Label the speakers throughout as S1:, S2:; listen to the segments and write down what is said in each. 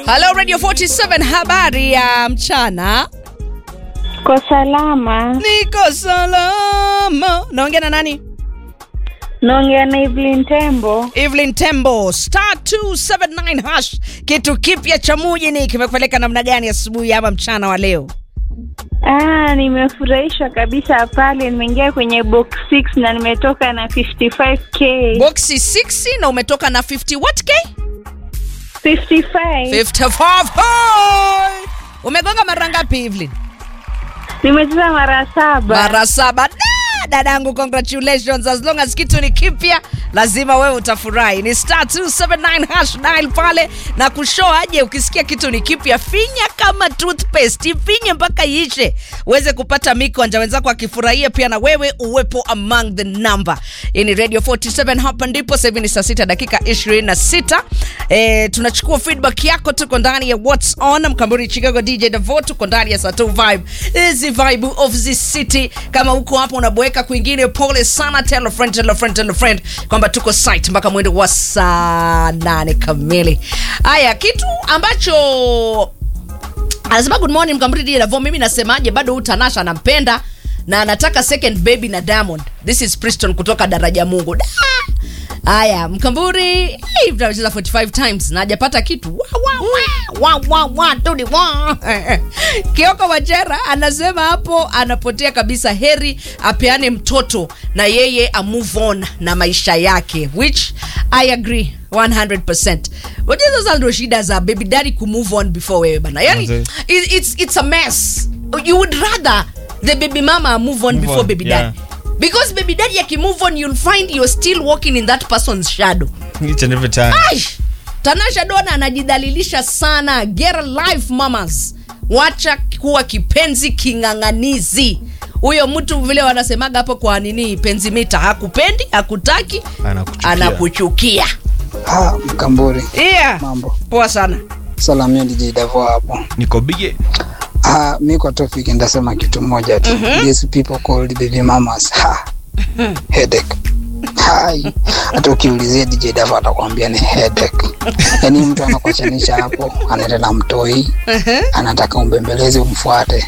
S1: Hello Radio 47, habari ya mchana.
S2: Kwa salama.
S1: Niko salama. Naongea na nani?
S2: Naongea na Evelyn Tembo.
S1: Evelyn Tembo, star 279 hash. Kitu kipya cha mujini kimekupeleka namna gani asubuhi ama mchana wa leo?
S2: Ah, nimefurahishwa kabisa pale. Nimeingia kwenye box 6 na nimetoka na 55k.
S1: Boxi 6 na umetoka na 50 what k?
S2: 55.
S1: 55. Hey! Umegonga mara ngapi Evelyn?
S2: Nimecheza mara saba.
S1: mara saba Da, dadangu congratulations as long as kitu ni kipya lazima wewe utafurahi ni star 279 hash dial pale na kushow aje ukisikia kitu ni kipya finya kama toothpaste ifinye mpaka iishe uweze kupata mikonja wenzako akifurahia pia na wewe uwepo among the number hii ni radio 47 hapa ndipo sasa hivi ni saa 6 dakika 26 e, tunachukua feedback yako tuko ndani ya what's on mkamburi chicago dj davo tuko ndani ya sato vibe hizi vibe of the city kama uko hapo unaboeka kwingine pole sana tell a friend tell a friend tell a friend kwamba tuko site mpaka mwendo wa saa nane kamili haya kitu ambacho anasema good morning mkamridi davo mimi nasemaje bado huyu tanasha anampenda na anataka second baby na diamond this is priston kutoka daraja mungu da haya mkamburi hey, tunacheza 45 times na hajapata kitu wa, wa, wa, wa, wa, wa, tudi, wa. kioko wachera anasema hapo anapotea kabisa heri apeane mtoto na yeye a move on na maisha yake which i agree 100% Unajua sasa ndo shida za baby daddy ku move on before wewe bana yani
S3: Manze.
S1: it, it's, it's a mess you would rather the baby mama move on
S3: Move
S1: before
S3: on,
S1: baby
S3: yeah.
S1: daddy because baby daddy akimove on you'll find you're still walking in that person's shadow
S3: Each and every time.
S1: Aish! tanasha dona anajidhalilisha sana get a life mamas wacha kuwa kipenzi king'ang'anizi huyo mtu vile wanasemaga hapo kwa nini penzi mita hakupendi hakutaki
S3: Anakuchukia.
S1: anakuchukia
S4: Ha, Mkamburi,
S1: yeah.
S4: mambo
S1: poa sana
S4: salamia DJ Davo hapo.
S3: Niko bige.
S4: Ha, mi kwa topic ndasema kitu moja tu. These people called baby mamas. Ha. Headache. Hai. Hata ukiulizia DJ Davo atakwambia ni headache. Yaani mtu anakuachanisha hapo, anaenda na mtoi, anataka umbembeleze umfuate.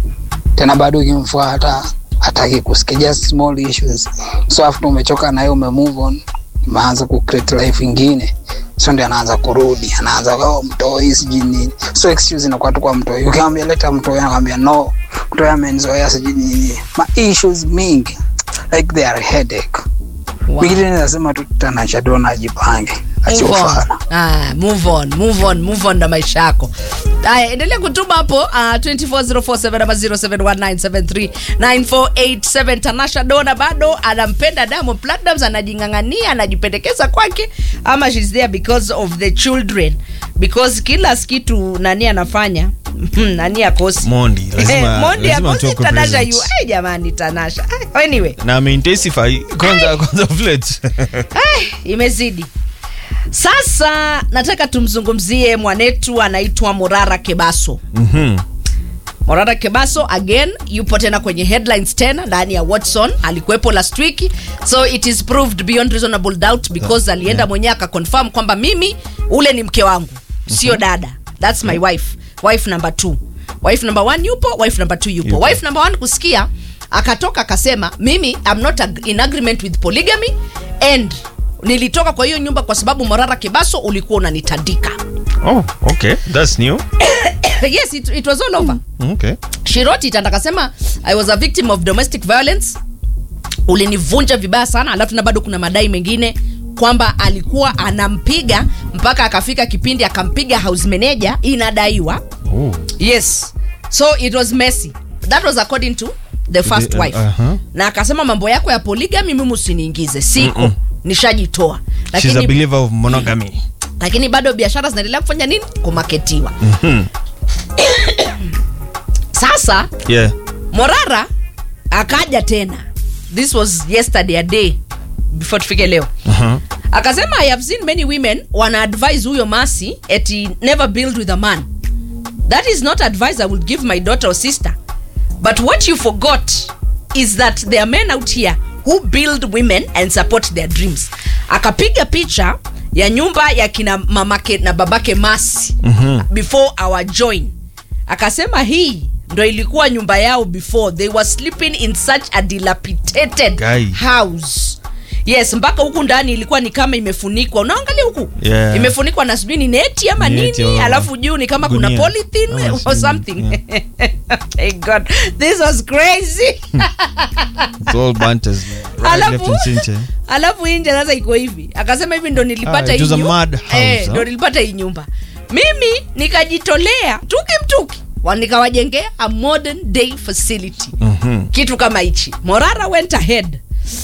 S4: Tena bado ukimfuata hataki kusikia just small issues. So after umechoka naye ume move on, umeanza ku create life ingine so ndio anaanza kurudi anaanza oh, mtoi sijui nini so excuse inakuwa tu kwa mtoi ukiambia leta mtoi anakwambia no mtoi amenizoea sijui nini ma issues mingi like they are headache
S1: Wow.
S4: mingine nasema tu tanasha dona ajipange
S1: Move on.
S4: achiofana
S1: Ah, move on, move on, move on na maisha yako haya endelea kutuma hapo uh, 24047 ama 0719739487 tanasha dona bado anampenda diamond platinums anajing'ang'ania anajipendekeza kwake ama shes there because of the children because kila kitu nani anafanya nani akosi
S3: Mondi, lazima-
S1: mondi
S3: lazima
S1: akosi
S3: tuwekwe
S1: tanasha
S3: present.
S1: yu ai jamani tanasha Ai, anyway
S3: Na ameintensify kwanza kwanza flat.
S1: Ai, imezidi sasa nataka tumzungumzie mwanetu anaitwa morara kebaso
S3: Mhm.
S1: morara kebaso again yupo tena kwenye headlines tena ndani ya watson alikuwepo last week so it is proved beyond reasonable doubt because alienda mwenyewe akaconfirm kwamba mimi ule ni mke wangu sio dada thats my wife wife number two wife number one yupo wife number two yupo,
S3: Yupo.
S1: wife number one kusikia akatoka akasema mimi I'm not ag- in agreement with polygamy and nilitoka kwa hiyo nyumba kwa sababu morara kebaso ulikuwa unanitandika
S3: Oh, okay. That's new.
S1: yes it, it was all over
S3: Okay.
S1: she wrote it and akasema i was a victim of domestic violence ulinivunja vibaya sana alafu na bado kuna madai mengine kwamba alikuwa anampiga mpaka akafika kipindi akampiga house manager inadaiwa
S3: Oh.
S1: yes so it was messy that was according to the first
S3: The- uh,
S1: wife
S3: uh-huh.
S1: na akasema mambo yako ya polygamy mimi usiniingize siko
S3: Mm-mm.
S1: nishajitoa
S3: She's a
S1: lakini,
S3: believer of monogamy.
S1: lakini bado biashara zinaendelea kufanya nini kumaketiwa
S3: Mhm.
S1: sasa
S3: Yeah.
S1: morara akaja tena this was yesterday a day before tufike leo
S3: Uh-huh.
S1: akasema i have seen many women wana advise huyo masi eti never build with a man that is not advice i would give my daughter or sister but what you forgot is that there are men out here who build women and support their dreams akapiga picha ya nyumba ya kina mamake na babake masi
S3: Mhm.
S1: before our join akasema hii ndo ilikuwa nyumba yao before they were sleeping in such a dilapidated
S3: Guy.
S1: house yes mpaka huku ndani ilikuwa ni kama imefunikwa unaangalia huku
S3: Yeah.
S1: imefunikwa na sijui ni neti ama
S3: Neti,
S1: nini
S3: oh.
S1: alafu juu ni kama kuna
S3: Gunia.
S1: polythene
S3: Ama
S1: or
S3: sijui,
S1: something Thank god this was crazy
S3: It's all burnt as right,
S1: Alafu-
S3: left and center.
S1: alafu hii nje sasa iko hivi akasema hivi ndo nilipata
S3: Ah, it
S1: hii
S3: was a
S1: nyu-
S3: mad house,
S1: eh,
S3: huh?
S1: ndo nilipata hii nyumba mimi nikajitolea tuki mtuki wa- nikawajengea a modern day facility
S3: Mhm.
S1: kitu kama hichi morara went ahead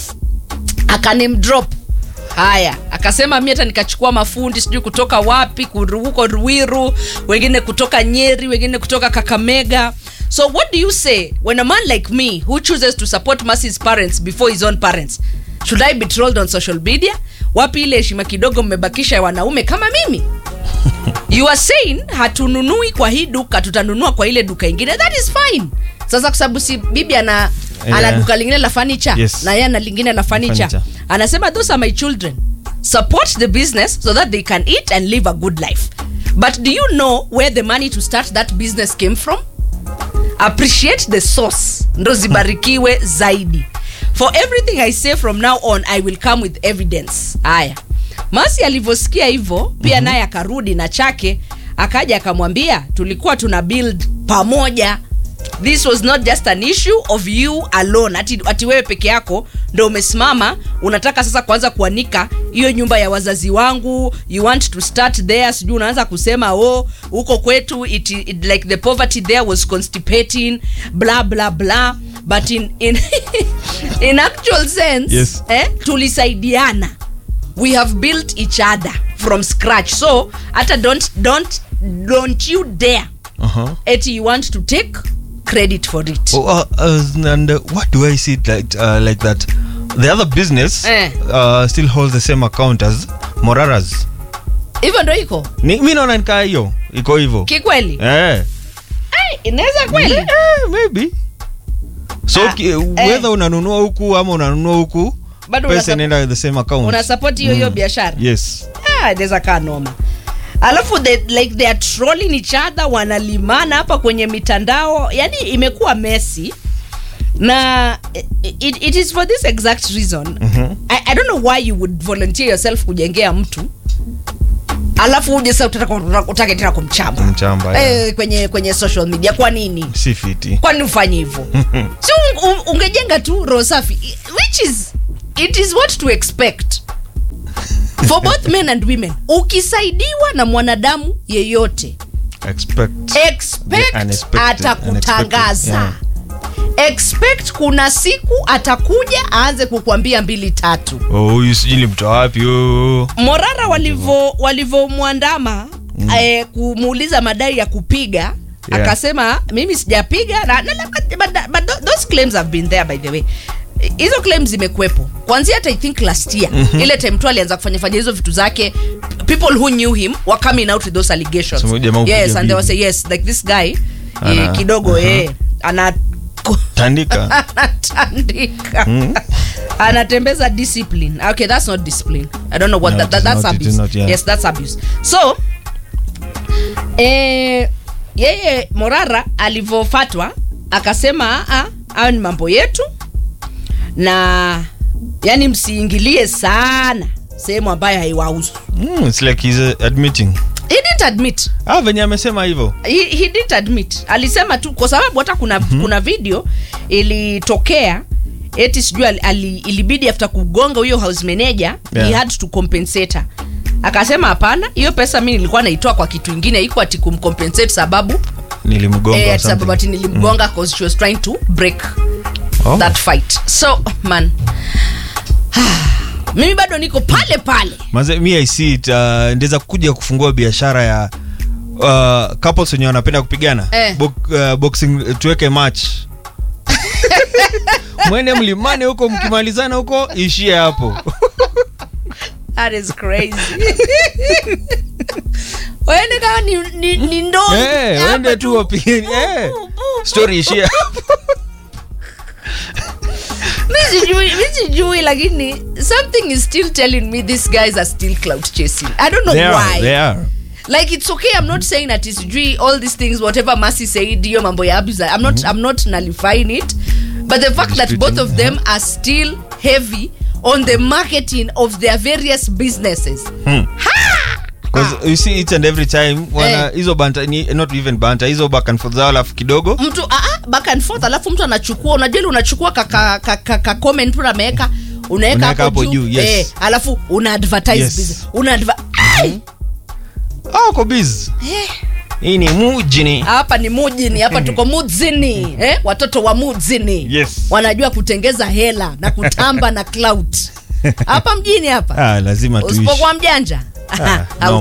S1: akanemdrop haya akasema mi hata nikachukua mafundi sijui kutoka wapi kuru- huko ruiru wengine kutoka nyeri wengine kutoka kakamega so what do you say when a man like me who chooses to support Mercy's parents before his own parents should i be trolled on social media wapi ile heshima kidogo mmebakisha ya wanaume kama mimi you are saying hatununui kwa hii duka tutanunua kwa ile duka ingine that is fine sasa kwa sababu si bibi ana
S3: Yeah.
S1: ana duka lingine la furniture
S3: Yes.
S1: na yeye ana lingine la furniture
S3: Furniture.
S1: anasema those are my children support the business so that they can eat and live a good life but do you know where the money to start that business came from appreciate the source ndo zibarikiwe zaidi for everything i say from now on i will come with evidence haya masi alivyosikia hivyo pia naye akarudi na chake akaja akamwambia tulikuwa tuna build pamoja this was not just an issue of you alone ati, ati wewe peke yako ndo umesimama unataka sasa kuanza kuanika hiyo nyumba ya wazazi wangu you want to start there sijui unaanza kusema oh huko kwetu it, it, like the poverty there was constipating bla bla bla but in, in, in actual sense
S3: Yes.
S1: eh, tulisaidiana we have built each other from scratch so hata don't, don't, don't you dare
S3: Uh-huh.
S1: eti you want to take credit for it
S3: Oh, uh, uh, and uh, what do I see it like uh, like that? The other business
S1: Eh.
S3: uh, still holds the same account as Morara's.
S1: hivyo ndo iko
S3: Ni, mi naona nikaa hiyo iko hivyo
S1: kikweli
S3: eh.
S1: Eh, inaweza kweli
S3: Eh, maybe so
S1: Ah,
S3: ki,
S1: eh.
S3: whether unanunua huku ama unanunua huku
S1: Bado
S3: pesa
S1: unasup-
S3: inaenda the same account
S1: una support hiyo hiyo biashara
S3: yes
S1: Ah, inaweza kaa noma alafu they, like they are trolling each other wanalimana hapa kwenye mitandao yani imekuwa mesi na it, it is for this exact reason
S3: Mhm.
S1: I, i don't know why you would volunteer yourself kujengea mtu alafu uje sasa utaka- utake tena kumchamba
S3: Kumchamba, yeah.
S1: eh, kwenye kwenye social media kwa nini
S3: si fiti
S1: kwani ufanye hivyo si un, un, ungejenga tu roho safi which is it is what to expect for both men and women ukisaidiwa na mwanadamu yeyote
S3: expect
S1: expect
S3: The unexpected,
S1: atakutangaza
S3: unexpected,
S1: expect kuna siku atakuja aanze kukwambia mbili tatu
S3: oh huyu sijui nilimtoa wapi oh.
S1: morara walivyo walivyomwandama mm. eh, kumuuliza madai ya kupiga
S3: Yeah.
S1: akasema mimi sijapiga na, na, na, but, but, but tho- those claims have been there by the way hizo claims zimekuwepo kwanzia hata i think last year mm-hmm. ile time tu alianza kufanya fanya hizo vitu zake people who knew him were coming out with those allegations
S3: So, jamaa kupiga
S1: yes and they
S3: bibi.
S1: were say yes like this guy
S3: Ana-
S1: eh, kidogo
S3: uh-huh.
S1: eh, ana
S3: tandika
S1: anatandika anatembeza discipline okay that's not discipline i don't know what
S3: No,
S1: that,
S3: it
S1: that,
S3: is
S1: that's
S3: not, it is
S1: abuse
S3: not, yeah.
S1: yes that's abuse so eh, yeye morara alivyofatwa akasema "Ah, ah, hayo ni mambo yetu na yani msiingilie sana sehemu ambayo haiwahusu
S3: mm, it's like he's uh, admitting
S1: he didn't admit
S3: ah venye amesema hivyo
S1: he, he didn't admit alisema tu kwa sababu hata kuna, mm-hmm. kuna video ilitokea eti sijui ali, ali, ilibidi after kugonga huyo house manager
S3: Yeah.
S1: he had to compensate her akasema hapana hiyo pesa mi nilikuwa naitoa kwa kitu ingine iko ati kumcompensate sababu
S3: nilimgonga
S1: eh,
S3: or
S1: ati sababu
S3: something.
S1: ati nilimgonga cause she was trying to break
S3: Oh.
S1: that fight so man mimi bado niko pale pale
S3: Manze, mi I see it uh, ndeza kuja kufungua biashara ya uh, couples wenye wanapenda kupigana
S1: Eh.
S3: Bo, uh, boxing uh, tuweke match mwende mlimane huko mkimalizana huko ishie hapo
S1: That is crazy. Wende kama ni, ni, ni ndoo.
S3: Eh,
S1: hapa
S3: wende tu wapigeni eh.
S1: Bu, bu, bu.
S3: story ishie hapo
S1: Mi mi sijui mi sijui lakini something is still telling me these guys are still cloud chasing i don't know
S3: They are,
S1: why
S3: they are.
S1: like it's okay i'm not saying that it's sijui all these things whatever Mercy said hiyo mambo ya abuse i'm not i'm not nullifying it but the fact that both of them are still heavy on the marketing of their various businesses
S3: Because you see each and every time wana
S1: Eh.
S3: hizo banta ni, not even banta hizo back and forth zao alafu kidogo
S1: mtu ah, ah, back and forth alafu mtu anachukua unajua ile unachukua ka, ka, ka, ka, ka comment mtu ameweka unaweka
S3: Unaweka
S1: hapo
S3: hapo
S1: juu,
S3: juu, yes.
S1: eh, alafu una advertise
S3: Yes.
S1: business una adver Ai!
S3: ah, uko busy hii ni mujini
S1: hapa ni mujini hapa tuko mujini eh? watoto wa mujini
S3: Yes.
S1: wanajua kutengeza hela na kutamba na clout hapa mjini hapa
S3: ah, lazima tuishi
S1: usipokuwa mjanja
S3: Ah,
S1: au
S3: no.